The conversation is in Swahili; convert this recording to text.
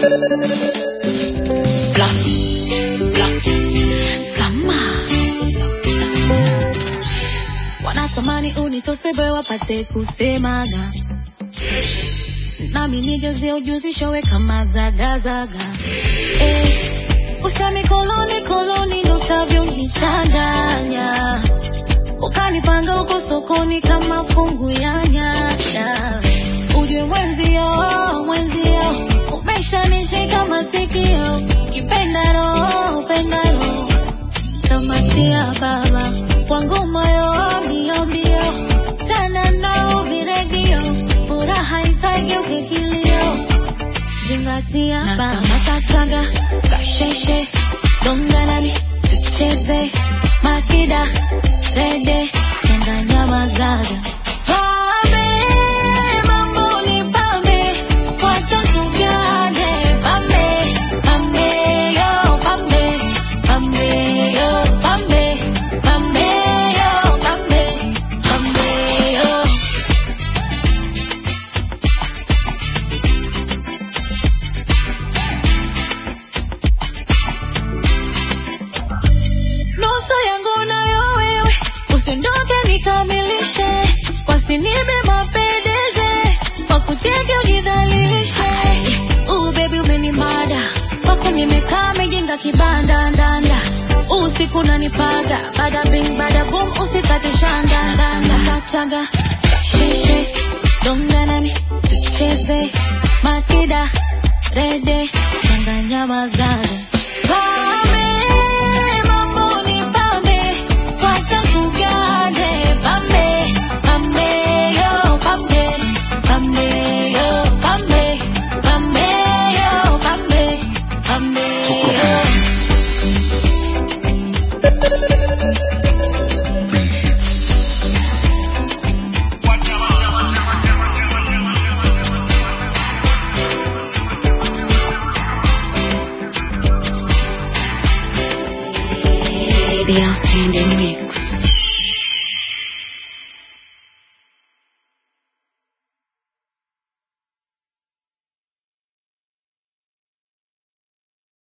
Blah, blah. Sama. Wanatamani unitosebe wapate kusemaga nami nijazie ujuzi showe kama zagazaga eh, usemi koloni koloni ndo utavyonichanganya ukanipanga huko sokoni kama fungu ya nyanya ujue mwenzio mwenzio umeshanishika masikio kipenda roho penda roho kamatia baba wangu moyo mbio mbio tena nao viredio furaha ikageuke kilio zingatia baba matataga kasheshe donganani tucheze makida rede changanya mazaga Pambe, mambo ni pambe, wacha tugane. Pambe, pambe, yo, pambe, pambe, yo, pambe, pambe, yo, pambe, pambe, yo. nusu yangu nayo wewe, usiondoke nikamilishe, wasinibe mapendeje, wakutege ujidhalilishe. Uh, baby umenimada, kwako nimekaa mejenga kibanda ndanda, usiku nanipaga, bada bing bada boom, usikate shanda ndanda, kachaga shishe donganani tucheze makida rede changanya maza